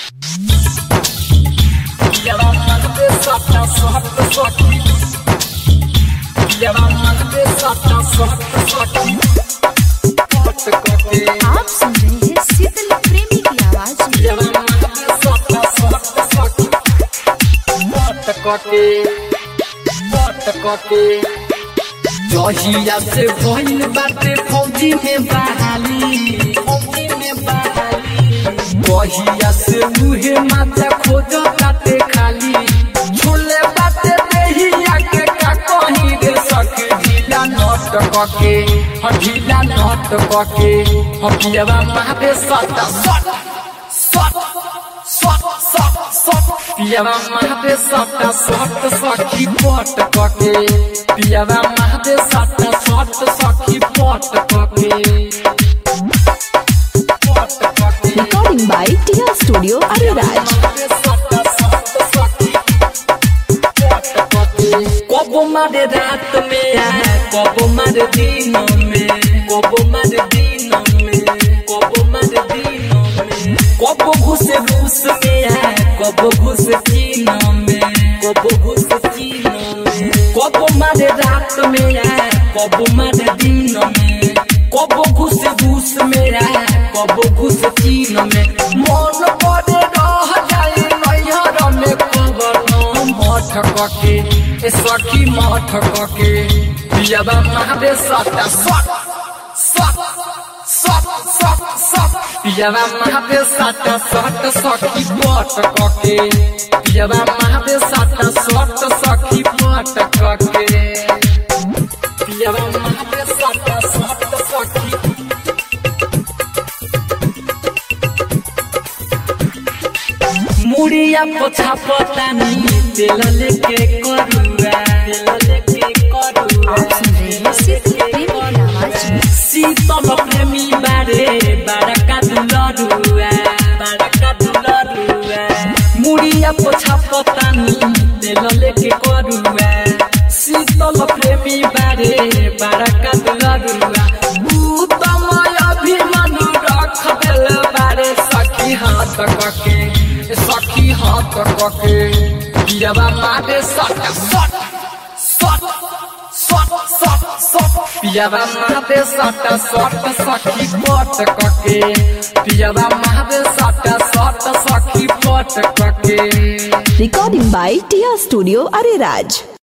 आप सुन रहे हैं शीतल प्रेमी की आवाज में जहिया से भइल बाटे फौजी में बहाली फौजी में बहाली जहिया से मुहे माथा खोज काटे खाली छोले बाटे देहिया के का कहीं रे सके ढीला नट कके ह ढीला नट कके ह पियवा मारे सटा सट सट सट सट सट पियवा मारे सटा सट सखी पट कके पियवा मारे सटा सट सखी पट कके पट कके recording by Tiya studio Areraj कबो मारे रात में आ कबो मारे दिन में कबो मारे दिन में कबो मारे दिन में कबो घुसे रूस में आ कबो घुसे चीन में कबो घुसे चीन में कबो मारे रात में आ कबो मारे दिन में कबो घुसे रूस में आ कबो घुसे चीन में मन पड़े रह जाए नैहर में खबर न मठ कके ए सखी मठ कके पियाबा मारे सटा सट सट सट सट सट पियाबा मारे सटा सट सखी पट कके पियाबा मारे सटा सट सखी पट कके पियाबा मारे सटा सट सखी मुड़िया पोछा पतानी तेल लेके करुआ तेल लेके करुआ आप सुन रहे हैं शीतल प्रेमी की आवाज में शीतल प्रेमी बारे बारका दुलरुआ बारका दुलरुआ मुड़िया पोछा पतानी तेल लेके करुआ शीतल प्रेमी बारे बारका दुलरुआ उत्तमय अभिमानु रख देल बारे सखी हाथ कके सखी हाथ कके पियाबा मारे सट सट सट सट सट सट पियाबा मारे सट सट सखी पट कके पियाबा मारे सट सट सखी पट कके recording by Tiya studio Areraj